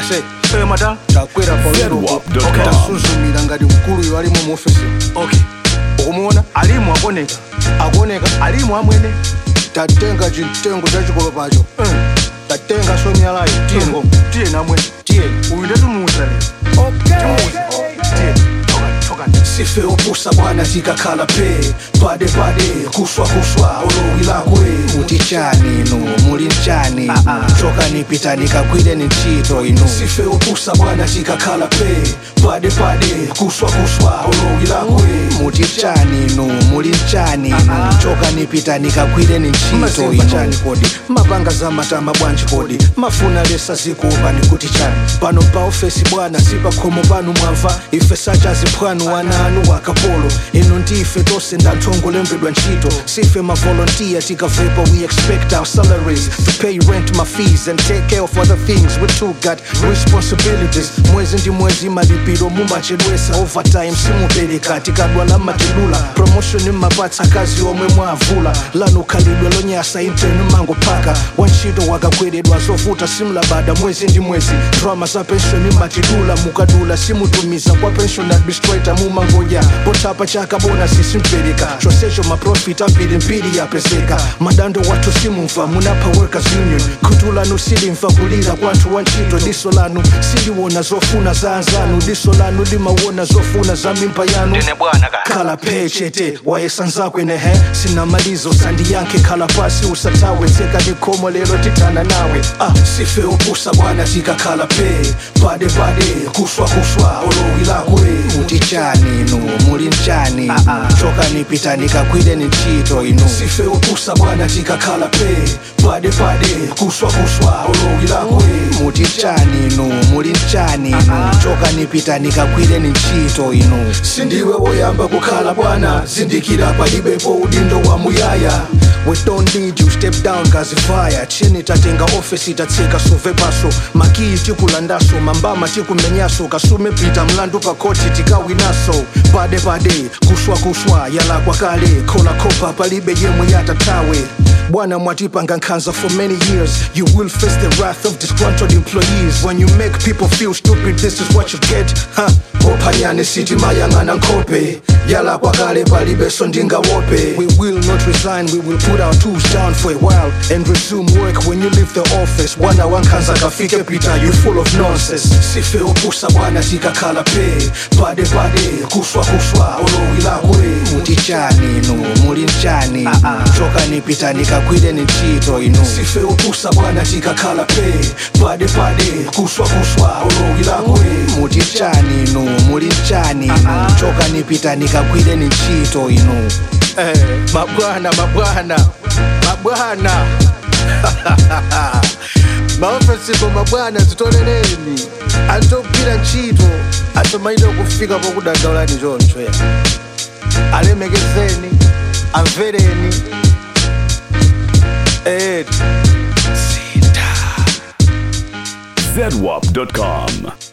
se Eh, mata takwera Zedwap.com. tasuzumira ngati mkuluyo alimu mu ofisi okay okumuona alimu akoneka akuoneka alimu amwene tatenga chitengo chachikolo pacho Eh, tatenga somyalayo tiye ngoma tiye namwene tiye uyu ndatumuuza lero timuuza tiye toka toka sife opusa bwana tikakhala pe pade pade kuswa kuswa olowilakwe muti chani inu muli mchani inu chokani pitani kagwireni ntchito inu sife opusa bwana tikakhala pe pade pade kuswa kuswa olowilakwe muti chani inu muli mchani inu chokani pitani kagwireni ntchito Masemba inu chani kodi mapanga za matama bwanji kodi mafuna lesa zikuupani kuti chani pano pa ofesi bwana sipakhomo panu mwamva ife sachaziphwanu wana anu wakapolo inu ndife tose ndanthongo lembedwa ntchito sife mavolontiya tikavepa we expect our salaries to pay rent my fees and take care of other things we too got responsibilities mwezi ndi mwezi malipiro mumachedwesa overtime simupereka tikadwala matilula promotion mmapatsa akazi omwe mwavula lanu khalidwe lonyasa intenu mangopaka wantchito wakagweredwa zovuta simlabada mwezi ndi mwezi drama za penshoni matidula mukadula simutumiza kwa pension administrator mumangoja potapa chaka bonasi simpereka chonsecho maprofit ambirimbiri yapezeka madando wathu simumva munapha workers union khutu lanu silimva kulira kwanthu wantchito diso lanu siliwona zofuna za anzanu diso lanu limawona zofuna za mimba yanu ndine bwana ka khala phechete wayesanzakwe nehe sinamalizo sandiyankhe khala pasi usatawe tseka likhomo lelo tithana nawe ah sife opusa bwana tikakhala pe pade pade kuswa kuswa olowilakwe muti chani inu muli mchani inu chokani pitani kagwireni ntchito inu sife opusa bwana tikakhala pe pade pade kuswa kuswa olowilakwe muti chani inu muli mchani inu chokani pitani kagwireni ntchito inu sindiwe woyamba kukhala bwana zindikira palibepo udindo wa muyaya we don't need you step down kazifaya chini tatenga ofesi tatseka sove paso makii tikulandaso mambama tikumenyaso kasume pita mlandu pakoti tikawinaso pade pade kuswa kuswa yalakwa kale kola kopa palibe yemwe yatatawe bwana mwatipanga nkhanza for many years you will face the wrath of disgruntled employees when you make people feel stupid this is what you get huh? ophanyane sitima yang'ana nkhope yalakwa kale palibeso ndingawope We will not resign, we will put our tools down for a while and resume work when you leave the office. Bwana wankhanza kafike Peter, you full of nonsense. sife opusa bwana tikakhala pe pade pade kuswa kuswa olowilakwe Muti chani inu, muli mchani inu, chokani pitani kagwireni ntchito inu. sife opusa bwana tikakhala pe pade pade kuswa kuswa olowilakwe Muti chani inu, muli mchani inu, chokani pitani kagwireni ntchito inu. Eh, mabwana mabwana mabwana maofesipo mabwana zitoleleni antogwira ntchito atomaite kufika pokudandaulani choncho ya alemekezeni amvereni eti Zedwap.com.